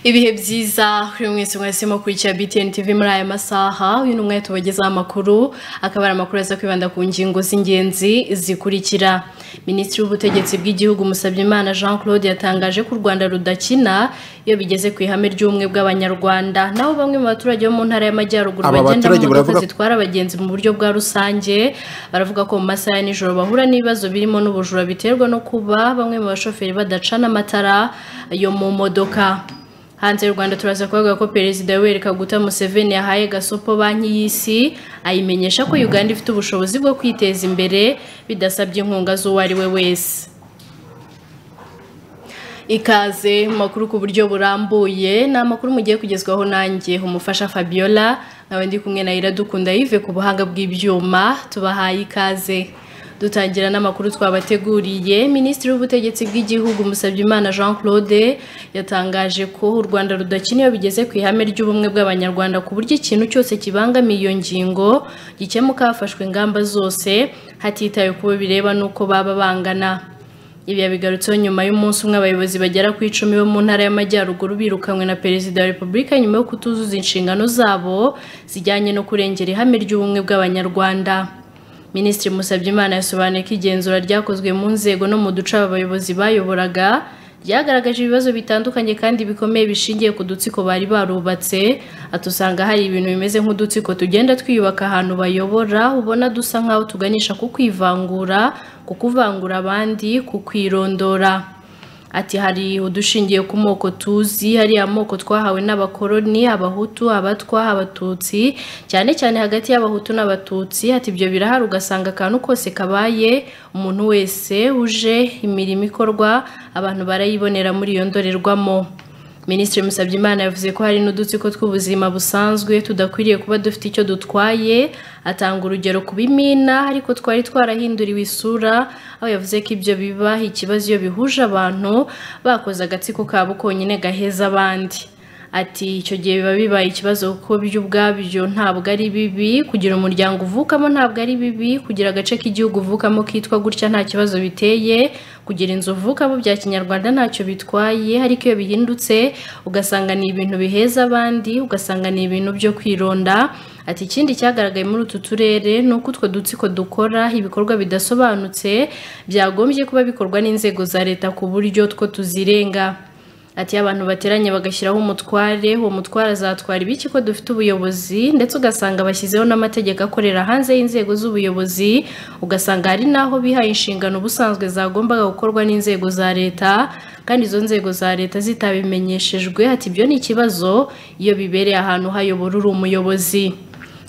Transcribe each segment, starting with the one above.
ibihe byiza kuri mwese mwese mukurikira btn tv muri aya masaha uyu ni umwanya tubagezaho amakuru akaba ari amakuru aza kwibanda ku ngingo z'ingenzi zikurikira minisitiri w'ubutegetsi bw'igihugu musabyimana jean claude yatangaje ko u rwanda rudakina iyo bigeze ku ihame ry'ubumwe bw'abanyarwanda nabo bamwe mu baturage bo mu ntara y'amajyaruguru Aba bagenda mu baturage modoka baravuga- zitwara abagenzi mu buryo bwa rusange baravuga ko mu masaha ya nijoro bahura n'ibibazo birimo n'ubujura biterwa no kuba bamwe mu bashoferi badacana amatara yo mu modoka hanze y'u rwanda turaza kuvuga ko perezida yoweri kaguta museveni yahaye gasopo banki y'isi ayimenyesha ko uganda ifite ubushobozi bwo kwiteza imbere bidasabye inkunga z'uwo ari we wese ikaze mu makuru ku buryo burambuye ni amakuru mugiye kugezwaho nanjye umufasha fabiola nawe ndi kumwe na iradukunda yive ku buhanga bw'ibyuma tubahaye ikaze dutangira n'amakuru twabateguriye minisitiri w'ubutegetsi bw'igihugu musabyimana jean claude yatangaje ko u rwanda rudakina iyo bigeze ku ihame ry'ubumwe bw'abanyarwanda ku buryo ikintu cyose kibangamiye iyo ngingo gikemuka hafashwe ingamba zose hatitawe ku bo bireba n'uko baba bangana ibi yabigarutseho nyuma y'umunsi umwe abayobozi bagera ku icumi bo mu ntara y'amajyaruguru birukanywe na perezida wa repubulika nyuma yo kutuzuza inshingano zabo zijyanye no kurengera ihame ry'ubumwe bw'abanyarwanda minisitiri musabyimana yasobanuye ko igenzura ryakozwe mu nzego no mu duce aba bayobozi bayoboraga ryagaragaje ibibazo bitandukanye kandi bikomeye bishingiye ku dutsiko bari barubatse ati usanga hari ibintu bimeze nk'udutsiko tugenda twiyubaka ahantu bayobora ubona dusa nk'aho tuganisha ku kwivangura ku kuvangura abandi ku kwirondora ati hari udushingiye ku moko tuzi hari amoko twahawe n'abakoloni abahutu abatwa abatutsi cyane cyane hagati y'abahutu n'abatutsi ati ibyo birahari ugasanga akantu kose kabaye umuntu wese uje imirimo ikorwa abantu barayibonera muri iyo ndorerwamo minisitiri musabyimana yavuze ko hari n'udutsiko tw'ubuzima busanzwe tudakwiriye kuba dufite icyo dutwaye atanga urugero ku bimina ariko twari twarahinduriwe isura aho yavuze ko ibyo biba ikibazo iyo bihuje abantu bakoze agatsiko kabo konyine gaheza abandi ati icyo gihe biba bibaye ikibazo kuko byo ubwabyo ntabwo ari bibi kugira umuryango uvukamo ntabwo ari bibi kugira agace k'igihugu uvukamo kitwa gutya nta kibazo biteye kugira inzu uvukamo bya kinyarwanda ntacyo bitwaye ariko iyo bihindutse ugasanga ni ibintu biheza abandi ugasanga ni ibintu byo kwironda ati ikindi cyagaragaye muri utu turere ni uko utwo dutsiko dukora ibikorwa bidasobanutse byagombye kuba bikorwa n'inzego za leta ku buryo two tuzirenga ati iyo abantu bateranye bagashyiraho umutware uwo mutware azatwara ibiki ko dufite ubuyobozi ndetse ugasanga bashyizeho n'amategeko akorera hanze y'inzego z'ubuyobozi ugasanga hari n'aho bihaye inshingano ubusanzwe zagombaga gukorwa n'inzego za leta kandi izo nzego za leta zitabimenyeshejwe ati ibyo ni ikibazo iyo bibereye ahantu hayobora uri umuyobozi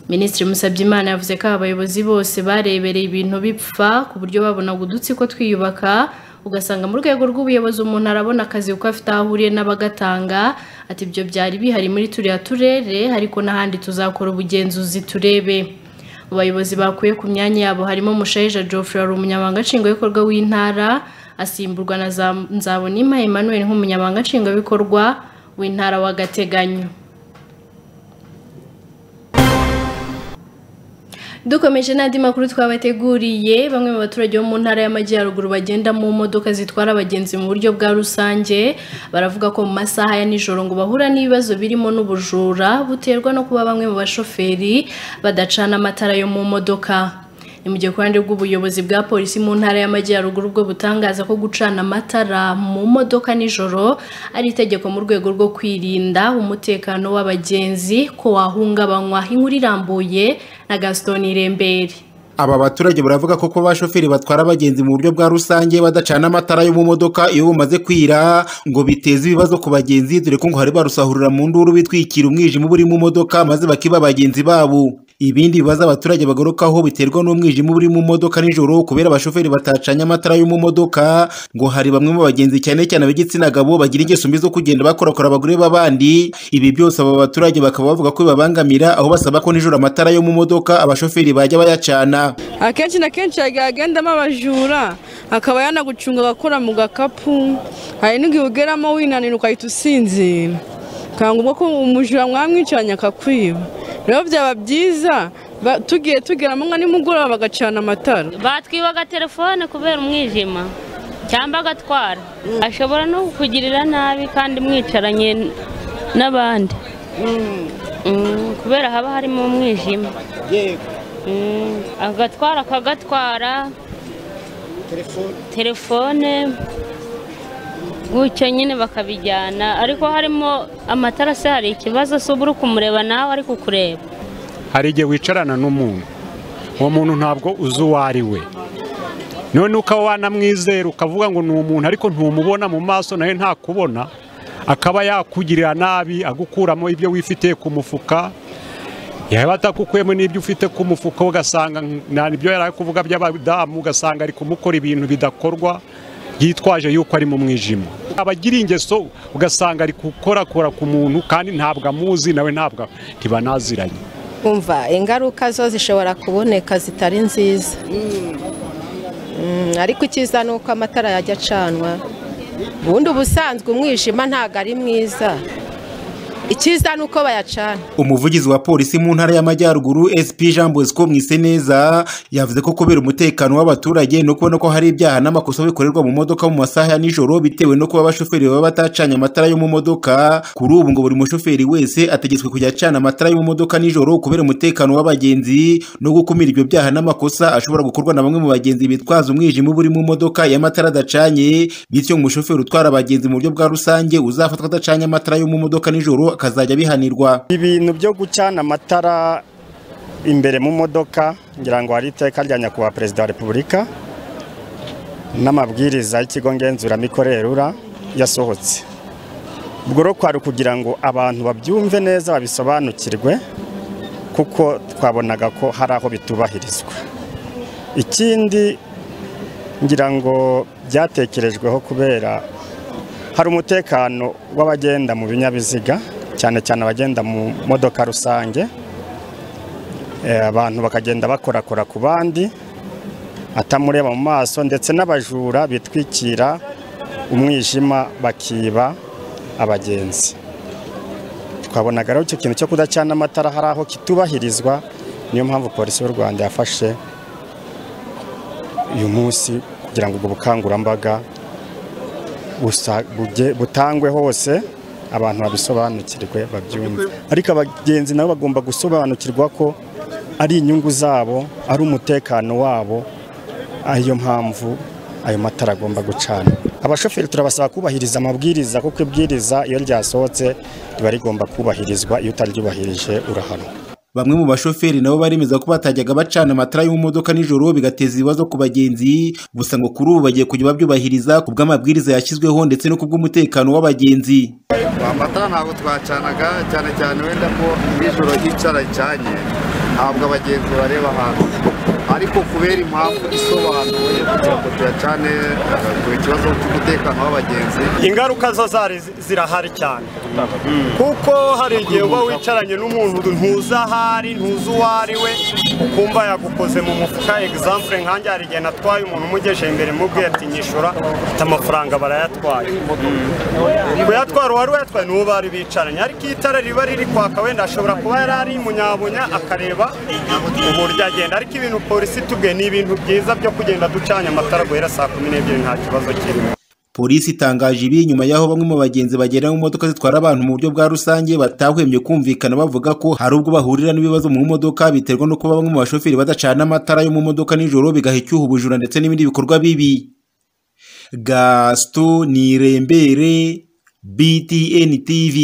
minisitiri musabyimana yavuze ko aba bayobozi bose barebereye ibintu bipfa ku buryo babonaga udutsiko twiyubaka ugasanga mu rwego rw'ubuyobozi umuntu arabona akazi kuko afite aho ahuriye n'abagatanga ati ibyo byari bihari muri turiya turere ariko n'ahandi tuzakora ubugenzuzi turebe mu bayobozi bakuye ku myanya yabo harimo mushayija geoffrey wari umunyamabanga nshingwabikorwa w'intara asimburwa na Za- nzabonima emmanuel nk'umunyamabanga nshingwabikorwa w'intara w'agateganyo dukomeje n'andi makuru twabateguriye bamwe mu baturage bo mu ntara y'amajyaruguru bagenda mu modoka zitwara abagenzi mu buryo bwa rusange baravuga ko mu masaha ya nijoro ngo bahura n'ibibazo birimo n'ubujura buterwa no kuba bamwe mu bashoferi badacana amatara yo mu modoka ni mu gihe ku ruhande rw'ubuyobozi bwa polisi mu ntara y'amajyaruguru bwo butangaza ko gucana amatara mu modoka nijoro ari itegeko mu rwego rwo kwirinda umutekano w'abagenzi ko wahungabanywa inkuru irambuye na gaston irembere Aba baturage baravuga ko kuba abashoferi batwara abagenzi mu buryo bwa rusange badacana amatara yo mu modoka iyo bumaze kwira ngo biteze ibibazo ku bagenzi dore ko ngo hari barusahurira mu nduru bitwikira umwijima uba uri mu modoka maze bakiba bagenzi babo. Ibindi bibazo abaturage bagarukaho biterwa n'umwijima uba uri mu modoka nijoro kubera abashoferi batacanye amatara yo mu modoka ngo hari bamwe mu bagenzi cyane cyane ab'igitsina gabo bagira ingeso mbi zo kugenda bakorakora abagore b'abandi. Ibi byose aba baturage bakaba bavuga ko bibabangamira aho basaba ko nijoro amatara yo mu modoka abashoferi bajya bayacana. akenshi na kenshi hagiye hagendamo abajura akaba yanagucunga agakora mu gakapu hari n'igihe ugeramo winanira ugahita usinzira ukanga ubwo ko umujura mwamwicanye akakwiba rero byaba byiza ba- tugiye tugeramo nka nimugoroba bagacana amatara batwibaga telefone kubera umwijima cyangwa agatwara ashobora no kukugirira nabi kandi mwicaranye n'abandi Mm, kubera haba harimo umwijima yego Mm, agatwara akagatwara telefone telefone gutyo nyine bakabijyana ariko harimo amatara se hari ikibazo se uba uri kumureba nawe ari kukureba hari igihe wicarana n'umuntu uwo muntu ntabwo uzi uwo ari we none ukaba wanamwizera ukavuga ngo ni umuntu ariko ntumubona mu maso nawe ntakubona akaba yakugirira nabi agukuramo ibyo wifitiye ku mufuka yaba atakukuyemo n'ibyo ufite ku mufuka ugasanga nta ibyo yari ari kuvuga by'abadamu ugasanga ari kumukora ibintu bidakorwa yitwaje yuko ari mu mwijima abagira ingeso ugasanga ari gukorakora ku muntu kandi ntabwo amuzi nawe ntabwo ntibanaziranye umva ingaruka zo zishobora kuboneka zitari nziza Mm, ariko icyiza ni uko amatara yajya acanwa ubundi ubusanzwe umwijima ntabwo ari mwiza icyiza ni uko bayacana umuvugizi wa polisi mu ntara y'amajyaruguru sp jean bosco mwiseneza yavuze ko kubera umutekano w'abaturage no kubona ko hari ibyaha n'amakosa bikorerwa mu modoka mu masaha ya nijoro bitewe no kuba abashoferi baba batacanye amatara yo mu modoka kuri ubu ngo buri mushoferi wese ategetswe kujya acana amatara yo mu modoka nijoro kubera umutekano w'abagenzi no gukumira ibyo byaha n'amakosa ashobora gukorwa na bamwe mu bagenzi bitwaza umwijima uba uri mu modoka y'amatara adacanye bityo umushoferi utwara abagenzi mu buryo bwa rusange uzafatwa adacanye amatara yo mu modoka nijoro akazajya abihanirwa ibintu byo gucana amatara imbere mu modoka ngira ngo hari iteka rya nyakubahwa perezida wa repubulika n'amabwiriza y'ikigo ngenzuramikorere rura yasohotse ubwo rero kwari ukugira ngo abantu babyumve neza babisobanukirwe kuko twabonaga ko hari aho bitubahirizwa ikindi ngira ngo byatekerejweho kubera hari umutekano w'abagenda mu binyabiziga cyane cyane abagenda mu modoka rusange Eh, abantu bakagenda bakorakora ku bandi atamureba mu maso ndetse n'abajura bitwikira umwijima bakiba abagenzi twabonaga rero icyo kintu cyo kudacana amatara hari aho kitubahirizwa niyo mpamvu polisi y'u rwanda yafashe uyu munsi kugira ngo ubwo bukangurambaga busa- buge- butangwe hose abantu babisobanukirwe babyumve ariko abagenzi nabo bagomba gusobanukirwa ko ari inyungu zabo ari umutekano wabo ariyo mpamvu ayo matara agomba gucana abashoferi turabasaba kubahiriza amabwiriza kuko ibwiriza iyo ryasohotse riba rigomba kubahirizwa iyo utaryubahirije urahanwa Bamwe mu bashoferi nabo baremeza ko batajyaga bacana amatara yo mu modoka nijoro bigateza ibibazo ku bagenzi gusa ngo kuri ubu bagiye kujya babyubahiriza ku bw'amabwiriza yashyizweho ndetse no ku bw'umutekano w'abagenzi amatara ntabwo twacanaga cyane cyane wenda ko nijoro hicara icanye ntabwo abagenzi bareba ahantu ariko kubera impamvu isobanuye kugira ngo tuyacane eh, ku kibazo cy'umutekano w'abagenzi ingaruka zo zari zi- zirahari cyane kuko hari igihe uba wicaranye n'umuntu ntuzi ahari ntuzi uwo ari we ukumva yagukoze mu mufuka egisampure nkanjye hari igihe natwaye umuntu umugeje imbere mubwiye ati nyishura mfite amafaranga barayatwaye kuyatwara uwari wayatwaye n'uwo bari bicaranye ariko iyo itara riba riri kwaka wenda ashobora kuba yari ari munyabunya akareba uburyo agenda ariko ibintu polisi itubwiye ni ibintu byiza byo kugenda ducanye amatara guhera saa kumi n'ebyiri nta kibazo kirimo polisi itangaje ibi nyuma y'aho bamwe mu bagenzi bagera mu modoka zitwara abantu mu buryo bwa rusange batahwemye kumvikana bavuga ko hari ubwo bahurira n'ibibazo mu modoka biterwa no kuba bamwe mu bashoferi badacana amatara yo mu modoka nijoro bigaha icyuho ubujura ndetse n'ibindi bikorwa bibi gaston nirembere btn tv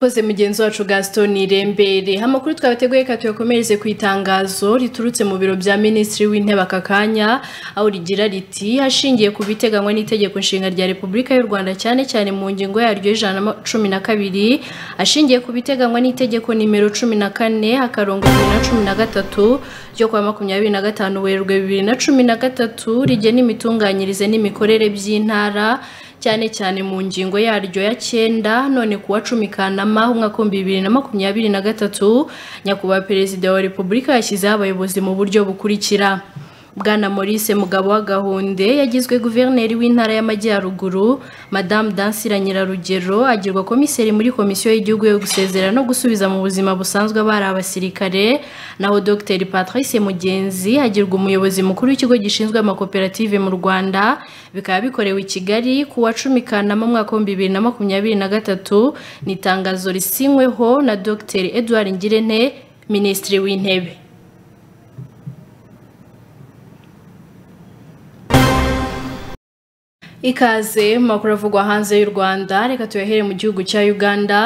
Koze mugenzi wacu Gaston Irembere amakuru twabateguye ka tuyakomereze ku itangazo riturutse mu biro bya Minisitiri w'Intebe aka kanya aho rigira riti hashingiye ku biteganywa n'itegeko nshinga rya Repubulika y'u Rwanda cyane cyane mu ngingo yaryo y'ijana na cumi na kabiri ashingiye ku biteganywa n'itegeko nimero cumi na kane akarongo bibiri na cumi na gatatu ryo kuwa makumyabiri na gatanu Werurwe bibiri na cumi na gatatu rigena imitunganyirize n'imikorere by'intara cyane cyane mu ngingo yaryo ya cyenda none kuwa cumi kanama umwaka w'ibihumbi bibiri na makumyabiri na gatatu nyakubahwa perezida wa repubulika yashyizeho abayobozi mu buryo bukurikira bwana Maurice mugabo wa gahunde yagizwe guverineri w'intara y'amajyaruguru madamu dansira nyirarugero agirwa komiseri muri komisiyo y'igihugu yo gusezera no gusubiza mu buzima busanzwe abari abasirikare naho dr patrice mugenzi agirwa umuyobozi mukuru w'ikigo gishinzwe amakoperative mu rwanda bikaba bikorewe i kigali ku wa cumi kanama umwaka w'ibihumbi bibiri na makumyabiri na gatatu ni itangazo risinyweho na dr edouard ngirente minisitiri w'intebe ikaze mu makuru avugwa hanze y'u rwanda reka tuyahere mu gihugu cya uganda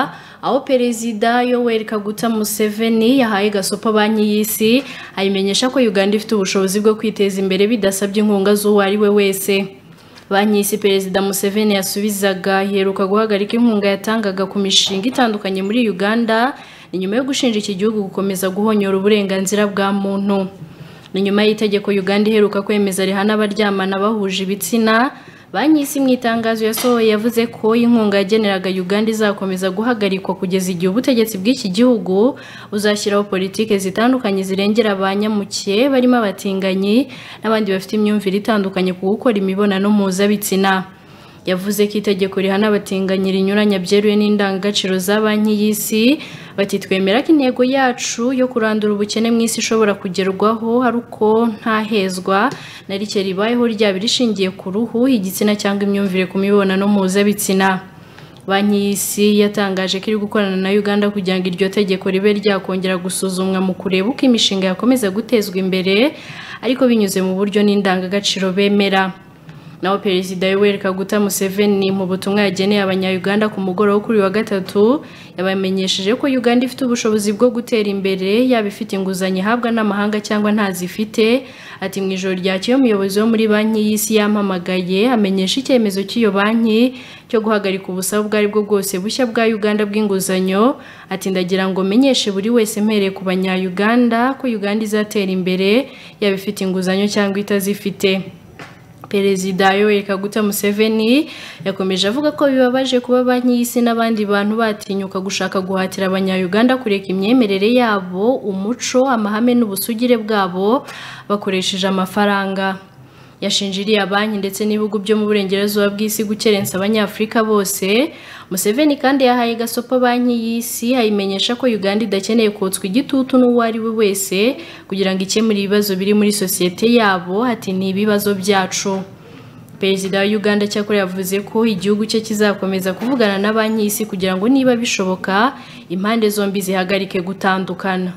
aho perezida yoweri kaguta museveni yahaye gasopa banki y'isi ayimenyesha ko uganda ifite ubushobozi bwo kwiteza imbere bidasabye inkunga z'uwo ari we wese banki y'isi perezida museveni yasubizaga iheruka guhagarika inkunga yatangaga ku mishinga itandukanye muri uganda ni nyuma yo gushinja iki gihugu gukomeza guhonyora uburenganzira bwa muntu ni nyuma y'itegeko uganda iheruka kwemeza rihana abaryamana bahuje ibitsina banki y'isi mu itangazo yasohoye yavuze ko inkunga yageneraga uganda izakomeza guhagarikwa kugeza igihe ubutegetsi bw'iki gihugu buzashyiraho politiki zitandukanye zirengera abanyamukiye barimo abatinganyi n'abandi bafite imyumvire itandukanye ku gukora imibonano mpuzabitsina yavuze ko itegeko rihana abatinganyi rinyuranya byeruye n'indangagaciro za banki y'isi bati twemera ko intego yacu yo kurandura ubukene mu isi ishobora kugerwaho ari uko nta hezwa na rike ribayeho ryaba rishingiye ku ruhu igitsina cyangwa imyumvire ku mibonano mpuzabitsina banki y'isi yatangaje ko iri gukorana na uganda kugira ngo iryo tegeko ribe ryakongera gusuzumwa mu kureba uko imishinga yakomeza gutezwa imbere ariko binyuze mu buryo n'indangagaciro bemera naho perezida yoweri kaguta museveni mu butumwa yageneye abanyayuganda ku mugoroba kuri wa gatatu yabamenyesheje ko uganda ifite ubushobozi bwo gutera imbere yaba ifite inguzanyo ihabwa n'amahanga cyangwa ntazifite ati mu ijoro ryakeye umuyobozi wo muri banki y'isi yampamagaye amenyesha icyemezo cy'iyo banki cyo guhagarika ubusabe ubwo ari bwo bwose bushya bwa uganda bw'inguzanyo ati ndagira ngo menyeshe buri wese mpereye ku banyayuganda ko uganda izatera imbere yaba ifite inguzanyo cyangwa itazifite perezida yoweri kaguta museveni yakomeje avuga ko bibabaje kuba banki y'isi n'abandi bantu batinyuka gushaka guhatira abanyayuganda kureka imyemerere yabo umuco amahame n'ubusugire bwabo bakoresheje amafaranga yashinjiriye banki ndetse n'ibihugu byo mu burengerazuba bw'isi gukerensa abanyafurika bose museveni kandi yahaye gasopa banki y'isi ayimenyesha ko uganda idakeneye kotswa igitutu n'uwo ari we wese kugira ngo ikemure ibibazo biri muri sosiyete yabo ati ni ibibazo byacu perezida wa uganda cyakora yavuze ko igihugu cye kizakomeza kuvugana na banki y'isi kugira ngo niba bishoboka impande zombi zihagarike gutandukana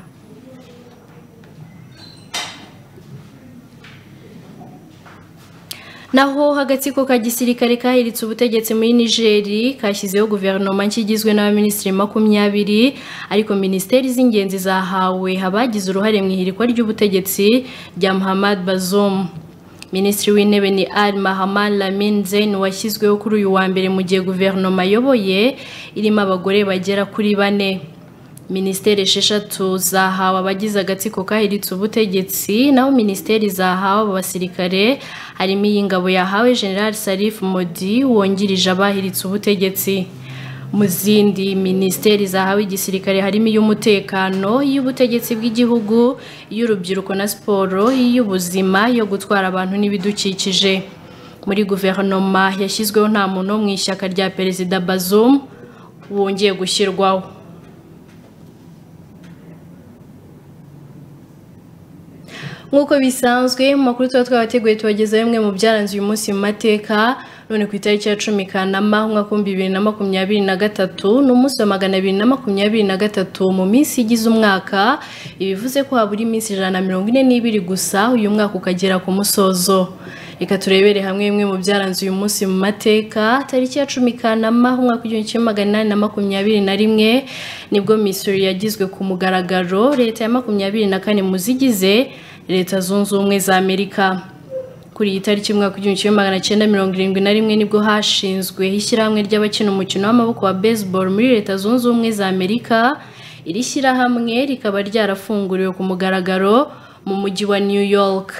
naho agatsiko ka gisirikare kahiritse ubutegetsi muri nigeri kashyizeho guverinoma nshya igizwe n'abaminisitiri makumyabiri ariko minisiteri z'ingenzi zahawe abagize uruhare mu ihirikwa ry'ubutegetsi rya muhammad bazom minisitiri w'intebe ni al mahamad lamin zain washyizweho kuri uyu wa mbere mu gihe guverinoma ayoboye irimo abagore bagera kuri bane minisiteri esheshatu zahawe abagize agatsiko kahiritse ubutegetsi naho minisiteri zahawe abasirikare harimo iy'ingabo yahawe general sarif modi wungirije abahiritse ubutegetsi mu zindi minisiteri zahawe igisirikare harimo iy'umutekano iy'ubutegetsi bw'igihugu iy'urubyiruko na siporo iy'ubuzima iyo gutwara abantu n'ibidukikije muri guverinoma yashyizweho nta muntu wo mu ishyaka rya perezida bazum wongeye gushyirwaho nk'uko bisanzwe mu makuru tuba twabateguye tubageza bimwe mu byaranze uyu munsi mu mateka none ku itariki ya cumi kanama umwaka w'ibihumbi bibiri na makumyabiri na gatatu n'umunsi wa magana abiri na makumyabiri na gatatu mu minsi igize umwaka ibivuze ko habura iminsi ijana na mirongo ine n'ibiri gusa uyu mwaka ukagera ku musozo reka turebere hamwe bimwe mu byaranze uyu munsi mu mateka tariki ya cumi kanama umwaka w'igihumbi kimwe magana inani na makumyabiri na rimwe nibwo misiri yagizwe ku mugaragaro leta ya makumyabiri na kane mu zigize leta zunze ubumwe za amerika kuri iyi tariki umwaka w'igihumbi kimwe magana cyenda mirongo irindwi na rimwe nibwo hashinzwe ishyirahamwe ry'abakina umukino w'amaboko wa baseball muri leta zunze ubumwe za amerika iri shyirahamwe rikaba ryarafunguriwe ku mugaragaro mu mujyi wa new york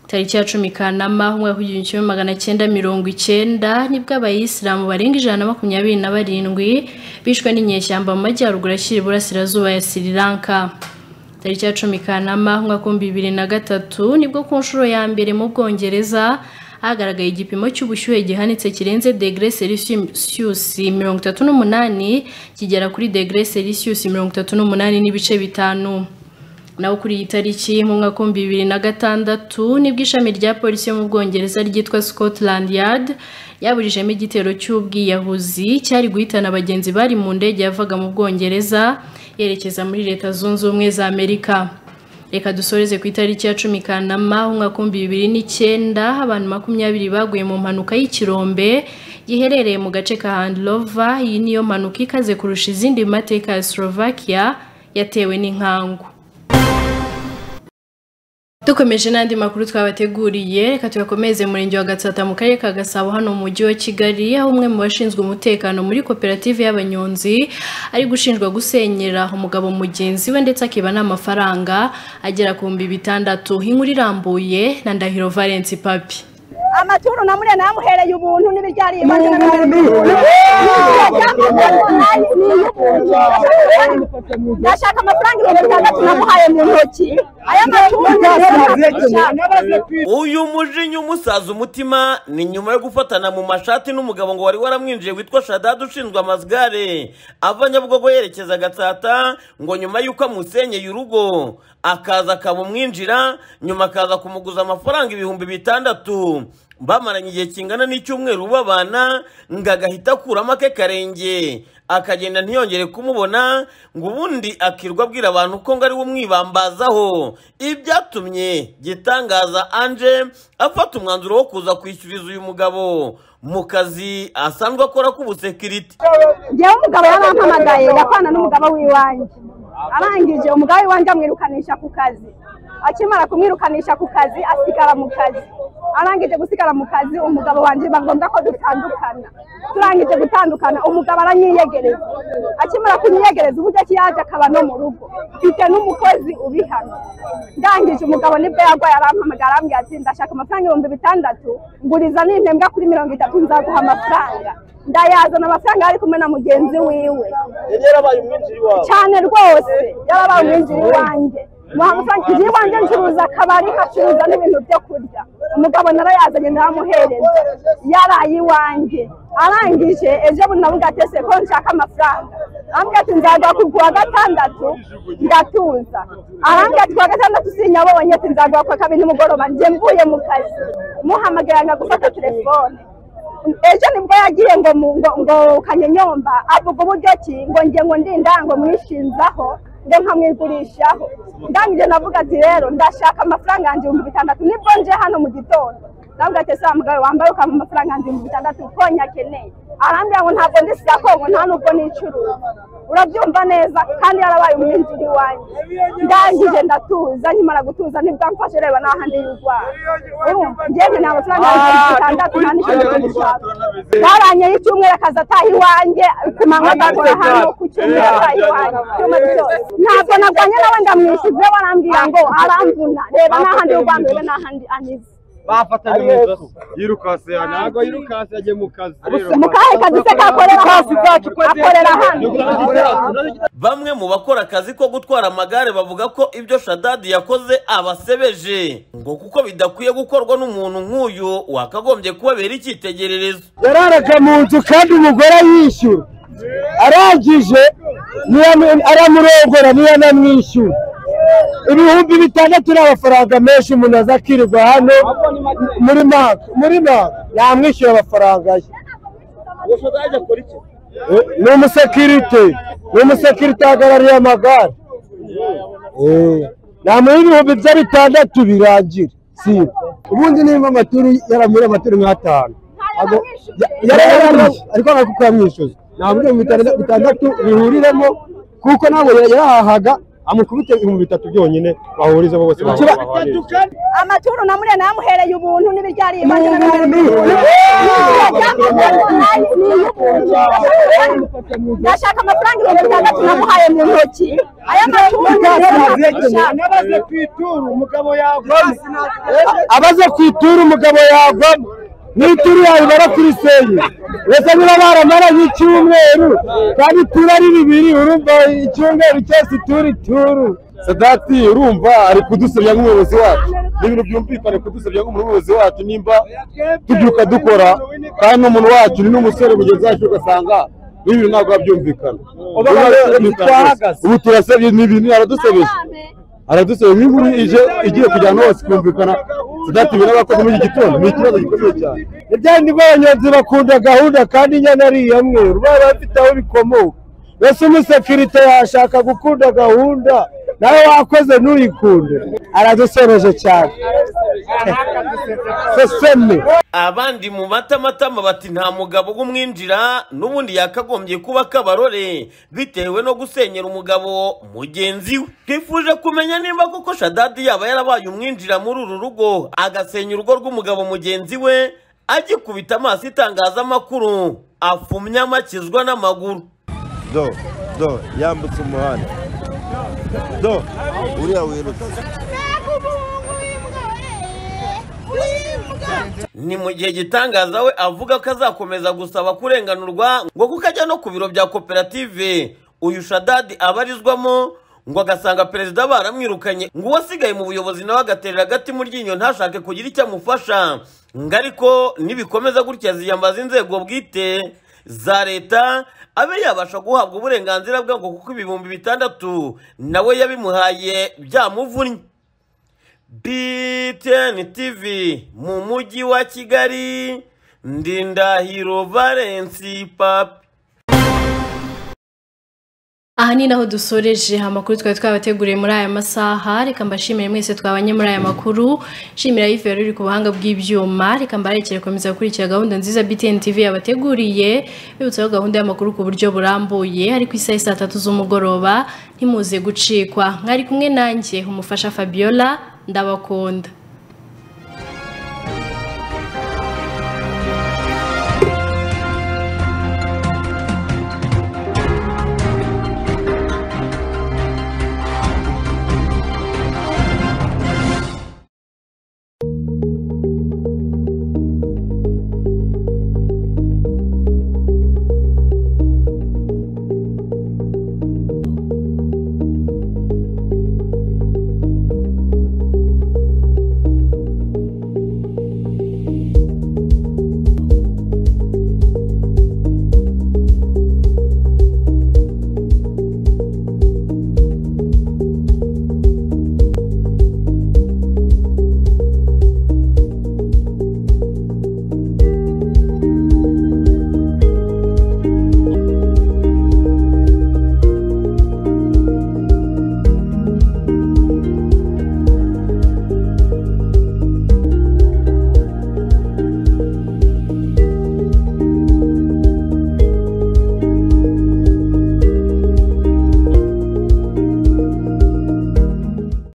tariki ya cumi kanama umwaka w'igihumbi kimwe magana cyenda mirongo icyenda nibwo abayisilamu barenga ijana na makumyabiri na barindwi bishwe n'inyeshyamba mu majyaruguru ashyira iburasirazuba ya sri lanka tariki ya cumi kanama umwaka w'ibihumbi bibiri na gatatu nibwo ku nshuro ya mbere mu bwongereza hagaragaye igipimo cy'ubushyuhe gihanitse kirenze degere selisiyusi mirongo itatu n'umunani kigera kuri degere selisiyusi mirongo itatu n'umunani n'ibice bitanu naho kuri iyi tariki mu mwaka w'ibihumbi bibiri na gatandatu nibwo ishami rya polisi yo mu bwongereza ryitwa scotland yard yaburijemo igitero cy'ubwiyahuzi cyari guhitana abagenzi bari mu ndege yavaga mu bwongereza yerekeza muri leta zunze ubumwe za amerika reka dusoreze ku itariki ya cumi kanama umwaka w'ibihumbi bibiri n'icyenda abantu makumyabiri baguye mu mpanuka y'ikirombe giherereye mu gace ka handilova iyi niyo mpanuka ikaze kurusha izindi mu mateka ya slovakia yatewe n'inkangu dukomeje n'andi makuru twabateguriye reka tuyakomeze murenge wa gatsata mu karere ka gasabo hano mu mujyi wa kigali aho umwe mu bashinzwe umutekano muri koperative y'abanyonzi ari gushinjwa gusenyera umugabo mugenzi we ndetse akiba n'amafaranga agera ku bihumbi bitandatu inkuru irambuye na ndahiro valence papi amaturo na muriya namuhereye ubuntu n'ibiryari imanza ndashaka amafaranga ibihumbi bitandatu namuhaye mu ntoki aya maturo uyu mujinya umusaza umutima ni nyuma yo gufatana mu mashati n'umugabo ngo wari waramwinjiye witwa shadadi ushinzwe amazigare ava nyabugogo yerekeza gatsata ngo nyuma y'uko amusenyeye urugo akaza akamumwinjira nyuma akaza kumuguza amafaranga ibihumbi bitandatu bamaranye igihe kingana n'icyumweru babana ngo agahita akuramo ake karenge akagenda ntiyongere kumubona ngo ubundi akirwa abwira abantu ko ngo ari we umwibambazaho ibyatumye gitangaza anje afata umwanzuro wo kuza kwishyuriza uyu mugabo mu kazi asanzwe akora k'ubusekiriti ngewe umugabo yarampamagaye yakwana n'umugabo w'iwanjye arangije umugabo w'iwanjye amwirukanisha ku kazi akimara kumwirukanisha ku kazi asigara mu kazi arangije gusigara mu kazi umugabo wanjye biba ngombwa ko dutandukana turangije gutandukana umugabo aranyiyegereza akimara kunyiyegereza uburyo ki yaje akaba no mu rugo mfite n'umukozi ubihano ndangije umugabo nibwo yarwaye arampamagara arambwira ati ndashaka amafaranga ibihumbi bitandatu nguriza n'intembwa kuri mirongo itatu nzaguha amafaranga ndayazana amafaranga yari kumwe na mugenzi wiwe cyane rwose yarabaye umwinjiri wanjye muhamufrank igihe iwanjye ncuruza akabari nkacuruza n'ibintu byo kurya umugabo narayazanye ndamuhereza yaraye iwanjye arangije ejo bundi navuga ati ese ko nshaka amafaranga arambwira ati nzaguha ku wa gatandatu ngatuza arambwira ati ku wa gatandatu sinyabonye ati nzaguha ku wa kabiri nimugoroba njye mvuye mu kazi muhamagara gufata telefone ejo nibwo yagiye ngo ngo kanyenyomba avuga uburyo ki ngo nge ngo ndindango mwishinzaho ngo nkamwigurishaho ndangije navuga ati rero ndashaka amafaranga yanjye ibihumbi bitandatu nibwo nje hano mu gitondo navuga ati ese mugabo wambaye ukampa amafaranga yanjye ibihumbi bitandatu konye akeneye arambwira ngo ntabwo ndi kongo nta nubwo nicuruza urabyumva neza kandi yarabaye umwinjiri wanjye ndangije ndatuza nkimara gutuza nibwo amfashe reba n'ahandi y'urwara ngewe nta mafaranga yanjye ibihumbi bitandatu nta n'icyo gushaka baranyeho icyumweru akaza ataha iwanjye ku manywa agakora hano ku cyumweru ataha iwanjye icyuma cyose ntabwo narwanye nawe ndamwishyuze warambwira ngo aramvuna reba n'ahandi y'urwara reba n'ahandi anize bafatanye mu ijosi yirukase hano ntabwo yirukase yagiye mu kazi mukahe kaduce kakorera hano akorera hano bamwe mu bakora akazi ko gutwara amagare bavuga ko ibyo shadadi yakoze abasebeje ngo kuko bidakwiye gukorwa n'umuntu nk'uyu wakagombye kubabera icyitegererezo yararaga mu nzu kandi umugore yishyura arangije aramurongora niyo anamwishyura ibihumbi bitandatu ni amafaranga menshi umuntu aza akirirwa hano muri maka muri maka yamwishyura amafaranga ye ni umusekirite ni umusekirite ahagarariye amagare namuha ibihumbi bye bitandatu birangira si ubundi nimba amaturu yaramuha amaturu nk'atanu ariko ntabwo yamwishyuza nta buryo bitandatu bihuriremo kuko ntabwo yarahahaga amukubite ibihumbi bitatu byonyine bahurizamo bose amaturo na muriya namuhereye ubuntu n'ibiryari imanza ndashaka amafaranga ibihumbi bitandatu namuhaye mu ntoki aya maturo abaze ku ituru umugabo yagwamo abaze ku ituru umugabo yagwamo n'ituru yayibara kuri senye uretse niba baramaranye icyumweru kandi ituru ari bibiri urumva icyumweru cyose ituru ituru sadati urumva ari kudusebya nk'umuyobozi wacu ni ibintu byumvikane kudusebya nk'umuyobozi wacu nimba tubyuka dukora kandi n'umuntu wacu ni n'umusore mugenzi wacu ugasanga n'ibintu ntabwo biba byumvikana Uba Ubu rero rero twahagaze. ubu turasebye ni ibintu aradusebeje aradusebeje nk'inkuru ije igiye kujyana hose ikumvikana sadati ibintu abakoze muri iki gitondo ni ikibazo gikomeye cyane ibyandi banyonzi bakunda gahunda kandi inyana ari iyamwe urabona bafite aho bikomoka mbese umusekirite yashaka gukunda gahunda nawe wakoze ntuyikunde aradusoreje cyane seseme abandi mu matamatama bati nta mugabo w'umwinjira n'ubundi yakagombye kuba kabarore bitewe no gusenyera umugabo mugenzi we twifuje kumenya nimba koko shadadi yaba yarabaye umwinjira muri uru rugo agasenya urugo rw'umugabo mugenzi we agikubita amaso itangazamakuru afumye amakizwa n'amaguru do do yambutse umuhanda do uriya wirutse ni mu gihe gitangaza we avuga ko azakomeza gusaba kurenganurwa ngo kuko ajya no ku biro bya koperative uyu shadadi abarizwamo ngo agasanga perezida baramwirukanye ngo uwasigaye mu buyobozi nawe agaterera agati mu ryinyo ntashake kugira icyo amufasha ngo ariko nibikomeza gutya ziyambaza inzego bwite za leta abe yabasha guhabwa uburenganzira bwe ngo kuko ibihumbi bitandatu nawe yabimuhaye byamuvunnye BTN TV mu mujyi wa Kigali Ndindahiro Valence Papi aha ni naho dusoreje amakuru twari twabateguriye muri aya masaha reka mbashimire mwese twabanye muri aya makuru shimira yive yari uri ku buhanga bw'ibyuma reka mbarekere gukomeza gukurikira gahunda nziza btn tv yabateguriye bibutsaho gahunda y'amakuru ku buryo burambuye ari ku isaha saa tatu z'umugoroba ntimuze gucikwa mwari kumwe nanjye umufasha fabiola ndabakunda